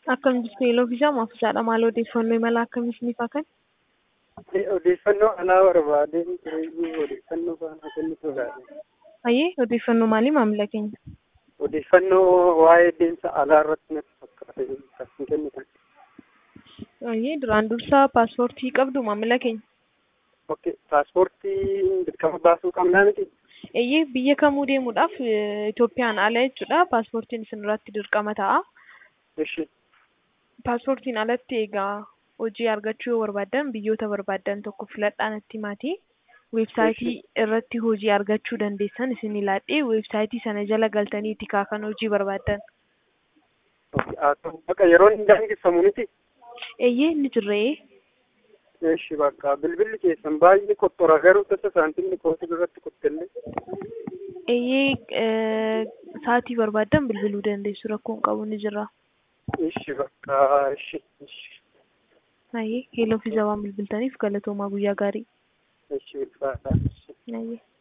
Akkam jirtu yeeloo fi jaama ofiisaadha. Maal odeeffannoo imala akkamii isiniif haa kennu? Odeeffannoo anaa barbaadeen ture odeeffannoo faana kennitu barbaade. Ayyee odeeffannoo maalii maamila keenya? Odeeffannoo waa'ee deemsa alaa irratti natti fakkaate kan hin kennitan. Ayyee duraan dursaa paaspoortii qabdu maamila keenya? Okay, paaspoortii dirqama baasuu qabnaa miti? Eeyyee biyya kamuu deemuudhaaf eh, Itoophiyaan ala jechuudha. Paaspoortiin isin irratti dirqama ta'a. Ishi. Paaspoortiin alatti egaa hojii argachuu yoo barbaaddan biyyoota barbaaddan tokko filadhaa natti himaatii. Weebsaayitii irratti hojii argachuu dandeessan isin ilaadhee weebsaayitii sana jala galtaniiti kan hojii barbaaddan. Okay, haa ta'u bakka yeroon hin daangeffamu miti? Eeyyee inni jirree Ishi bakka bilbilli keessan baay'ee qottora garuu tasa saantimni kootii irratti qottelle. eeyyee eh, sa'aatii barbaaddan bilbiluu dandeessu rakkoon qabu ni jira. Ishi bakka ishi ishi Ayyee heeloo fi zawaan bilbiltaniif galatoomaa guyyaa gaarii. ishi ulfaata. Ayyee.